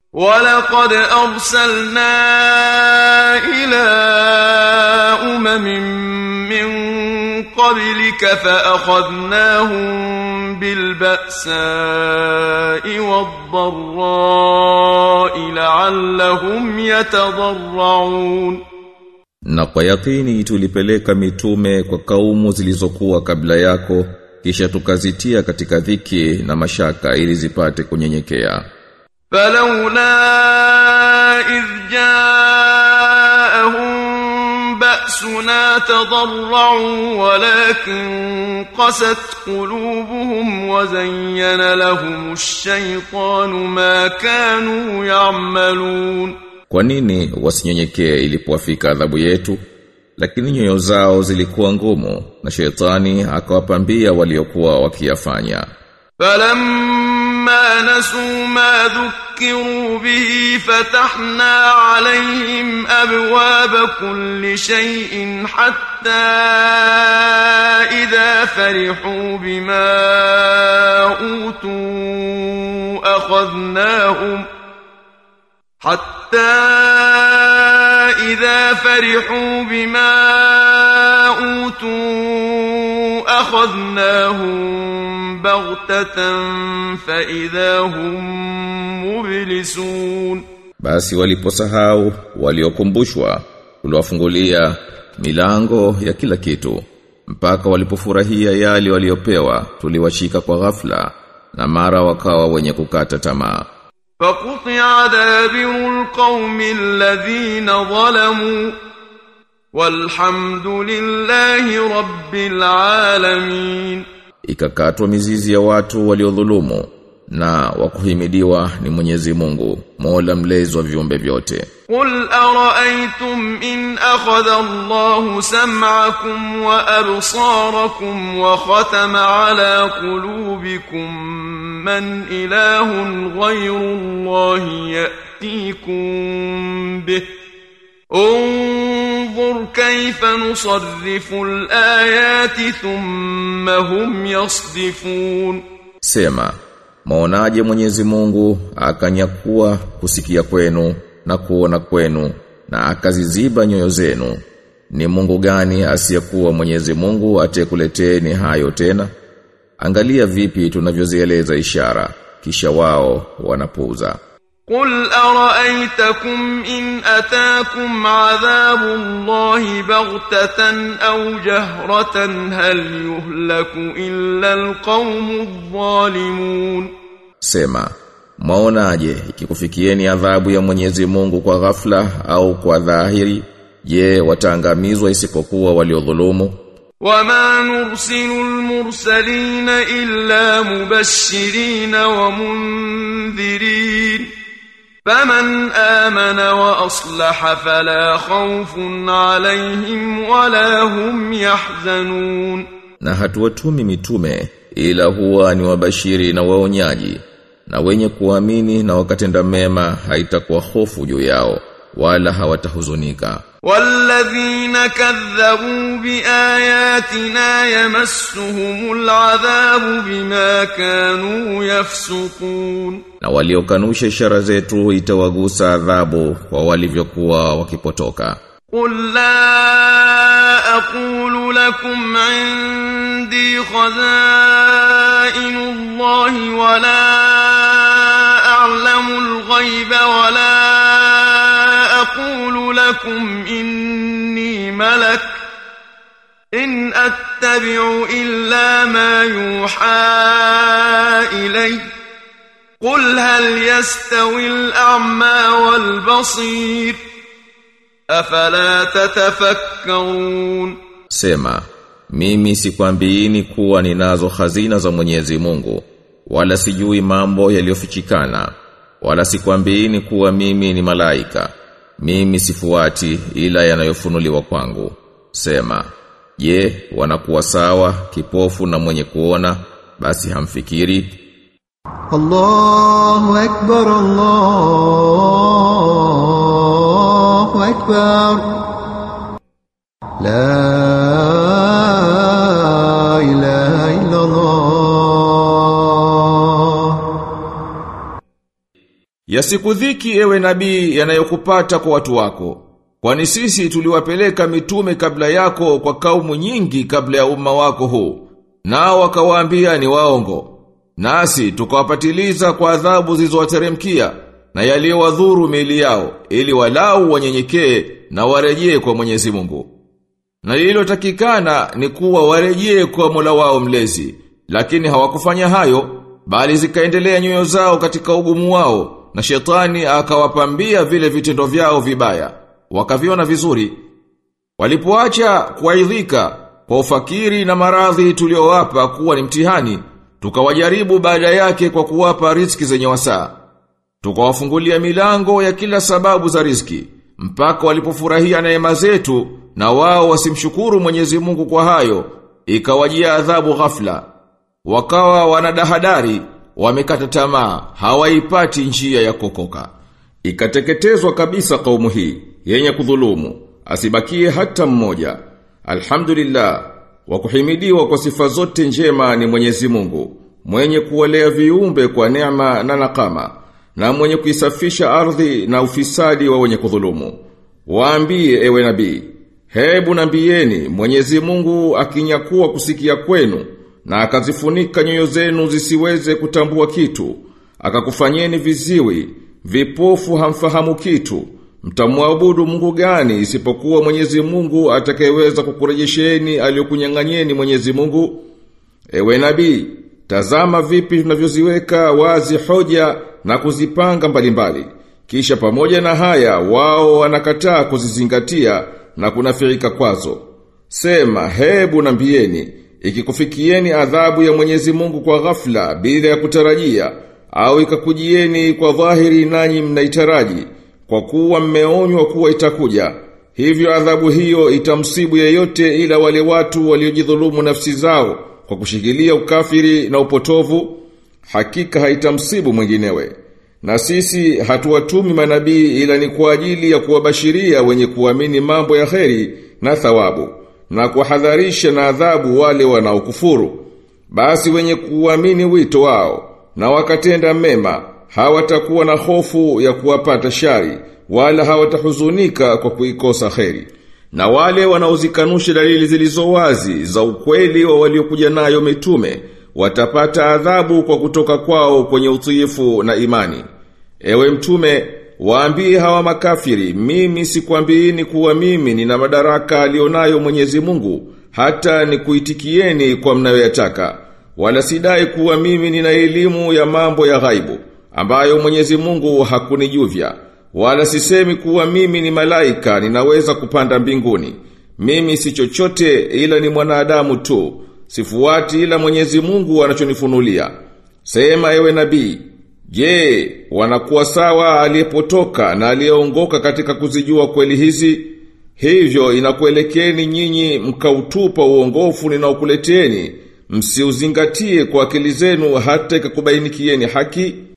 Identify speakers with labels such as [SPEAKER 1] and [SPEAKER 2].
[SPEAKER 1] ولقد أرسلنا إلى أمم من قبلك فأخذناهم بالبأساء والضراء لعلهم يتضرعون
[SPEAKER 2] Na kwa yakini tulipeleka mitume kwa kaumu zilizokuwa kabla yako kisha tukazitia katika dhiki na mashaka ili zipate kunyenyekea.
[SPEAKER 1] فلولا إذ جاءهم بأسنا تضرعوا ولكن قست قلوبهم وزين لهم الشيطان ما كانوا يعملون
[SPEAKER 2] Kwa nini wasinyenyekee ilipowafika adhabu yetu? Lakini nyoyo zao zilikuwa ngumu na shetani akawapambia waliokuwa wakiyafanya.
[SPEAKER 1] فلما نسوا ما ذكروا به فتحنا عليهم أبواب كل شيء حتى إذا فرحوا بما أوتوا أخذناهم حتى إذا فرحوا بما أوتوا أخذناهم بغتة فإذا هم مبلسون
[SPEAKER 2] Basi waliposahau waliokumbushwa tuliwafungulia milango ya kila kitu mpaka walipofurahia yale waliopewa tuliwashika kwa ghafla na mara wakawa wenye kukata tamaa
[SPEAKER 1] فقطع دابر القوم الذين ظلموا والحمد لله رب العالمين
[SPEAKER 2] ikakatwa mizizi ya watu waliodhulumu na wakuhimidiwa ni Mwenyezi Mungu Mola mlezi wa viumbe vyote
[SPEAKER 1] قل أرأيتم إن أخذ الله سمعكم وأبصاركم وختم على قلوبكم من إله غير الله يأتيكم به انظر كيف نصرف الآيات ثم هم يصدفون
[SPEAKER 2] Sema Maonaje Mwenyezi Mungu akanyakua kusikia kwenu na kuona kwenu na akaziziba nyoyo zenu ni Mungu gani asiyekuwa Mwenyezi Mungu atekuleteni hayo tena Angalia vipi tunavyozieleza ishara kisha wao wanapuuza
[SPEAKER 1] قل أرأيتكم إن أتاكم عذاب الله بغتة أو جهرة هل يهلك إلا القوم الظالمون
[SPEAKER 2] Sema Mwaonaje ikikufikieni adhabu ya Mwenyezi Mungu kwa ghafla au kwa dhahiri je wataangamizwa isipokuwa waliodhulumu
[SPEAKER 1] وما نرسل المرسلين إلا مبشرين ومنذرين فمن آمن وأصلح فلا خوف عليهم ولا هم يحزنون
[SPEAKER 2] na hatuwatumi mitume ila huwa ni wabashiri na waonyaji na wenye kuamini na wakatenda mema haitakuwa hofu juu yao wala hawatahuzunika
[SPEAKER 1] والذين كذبوا بآياتنا يمسهم العذاب بما كانوا يفسقون
[SPEAKER 2] na waliokanusha ishara zetu itawagusa adhabu kwa walivyokuwa wakipotoka
[SPEAKER 1] قل لا أقول لكم عندي خزائن الله ولا أعلم الغيب ولا أقول لكم إني ملك إن أتبع إلا ما يوحى إلي قل هل يستوي الأعمى والبصير أفلا تتفكرون
[SPEAKER 2] Sema, mimi sikwambiini kuwa ninazo hazina za Mwenyezi Mungu, wala sijui mambo yaliyofichikana, wala sikwambiini kuwa mimi ni malaika. Mimi sifuati ila yanayofunuliwa kwangu. Sema, je, wanakuwa sawa kipofu na mwenye kuona, basi hamfikiri?
[SPEAKER 3] الله أكبر الله أكبر لا إله إلا الله
[SPEAKER 2] Yasikudhiki ewe nabii yanayokupata kwa watu wako. Kwani sisi tuliwapeleka mitume kabla yako kwa kaumu nyingi kabla ya umma wako huu. Nao wakawaambia ni waongo. Nasi tukawapatiliza kwa adhabu zilizowateremkia na yaliyowadhuru miili yao ili walau wanyenyekee na warejee kwa Mwenyezi Mungu. Na lililotakikana ni kuwa warejee kwa Mola wao mlezi, lakini hawakufanya hayo, bali zikaendelea nyoyo zao katika ugumu wao, na shetani akawapambia vile vitendo vyao vibaya, wakaviona vizuri. Walipoacha kuaidhika kwa ufakiri na maradhi tuliowapa kuwa ni mtihani, tukawajaribu baada yake kwa kuwapa riziki zenye wasaa. Tukawafungulia milango ya kila sababu za riziki, mpaka walipofurahia neema zetu na wao wasimshukuru Mwenyezi Mungu kwa hayo, ikawajia adhabu ghafla. Wakawa wanadahadari, wamekata tamaa, hawaipati njia ya kokoka. Ikateketezwa kabisa kaumu hii, yenye kudhulumu, asibakie hata mmoja. Alhamdulillah, wa kuhimidiwa kwa sifa zote njema ni Mwenyezi Mungu, mwenye kuwalea viumbe kwa neema na nakama, na mwenye kuisafisha ardhi na ufisadi wa wenye kudhulumu. Waambie ewe nabii, hebu nambieni Mwenyezi Mungu akinyakuwa kusikia kwenu na akazifunika nyoyo zenu zisiweze kutambua kitu, akakufanyeni viziwi, vipofu hamfahamu kitu. Mtamwabudu Mungu gani isipokuwa Mwenyezi Mungu atakayeweza kukurejesheni aliyokunyang'anyeni Mwenyezi Mungu? Ewe nabii, tazama vipi tunavyoziweka wazi hoja na kuzipanga mbalimbali. Kisha pamoja na haya wao wanakataa kuzizingatia na kunafirika kwazo. Sema hebu nambieni, ikikufikieni adhabu ya Mwenyezi Mungu kwa ghafla bila ya kutarajia au ikakujieni kwa dhahiri nanyi mnaitaraji kwa kuwa mmeonywa kuwa itakuja. Hivyo adhabu hiyo itamsibu yeyote ila wale watu waliojidhulumu nafsi zao kwa kushikilia ukafiri na upotovu, hakika haitamsibu mwinginewe. Na sisi hatuwatumi manabii ila ni kwa ajili ya kuwabashiria wenye kuamini mambo ya kheri na thawabu na kuwahadharisha na adhabu wale wanaokufuru. Basi wenye kuamini wito wao na wakatenda mema hawatakuwa na hofu ya kuwapata shari wala hawatahuzunika kwa kuikosa kheri. Na wale wanaozikanusha dalili zilizo wazi za ukweli wa waliokuja nayo mitume watapata adhabu kwa kutoka kwao kwenye utiifu na imani. Ewe mtume, waambie hawa makafiri, mimi sikwambiini kuwa mimi nina madaraka alionayo Mwenyezi Mungu, hata nikuitikieni kwa mnayoyataka. Wala sidai kuwa mimi nina elimu ya mambo ya ghaibu, ambayo Mwenyezi Mungu hakunijuvya. Wala sisemi kuwa mimi ni malaika ninaweza kupanda mbinguni. Mimi si chochote ila ni mwanadamu tu. Sifuati ila Mwenyezi Mungu anachonifunulia. Sema ewe nabii, je, wanakuwa sawa aliyepotoka na aliyeongoka katika kuzijua kweli hizi? Hivyo inakuelekeni nyinyi mkautupa uongofu ninaokuleteni, msiuzingatie kwa akili zenu hata ikakubainikieni haki.